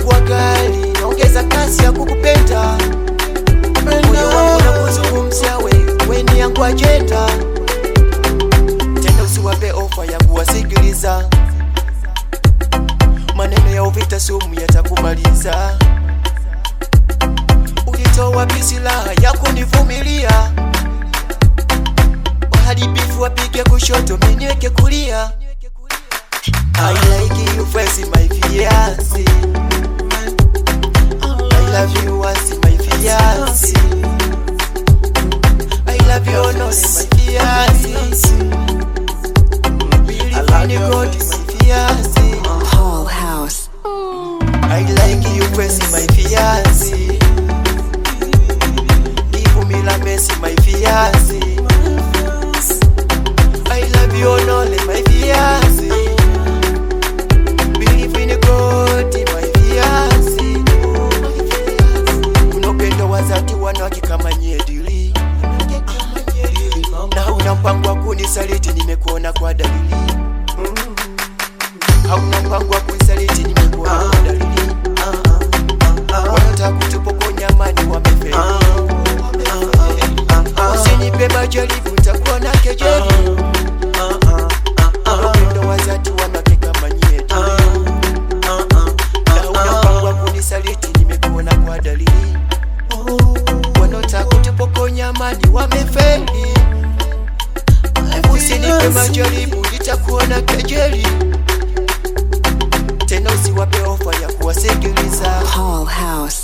limekuwa kali, naongeza kasi ya kukupenda. Moyo wangu na kuzungumzia wewe, wewe ni yangu ajenda. Tena usiwape ofa ya kuwasikiliza, maneno ya uvita sumu yatakumaliza. Ulitoa wapi silaha ya kunivumilia? Waharibifu wapige kushoto, mimi niweke kulia. I like you first, my fiancé. I love you once, my fiancé. I love you only, my fiancé. Believe in God, my fiancé. Paul House. I like you first, my fiancé. Give me la mercy, my fiancé. I love you only, my fiancé. Believe in God, my fiancé. Kuna upendo wa dhati wanawake kama nyedili, na una mpango wa kunisaliti, nimekuona kwa dalili. Hauna mpango wa kunisaliti, nimekuona kwa dalili. Wanataka kutupokonya amani, wamefeli. Usinipe majaribu, nitakuwa na kejeli. Upendo wa dhati wanawake kama nyedili na una mpango wa kunisaliti, nimekuona kwa dalili. Wanaotaka kutupokonya amani wamefeli. Usinipe majaribu, nitakuona kejeli. Tena usiwape ofa ya kuwasikiliza. Paul House.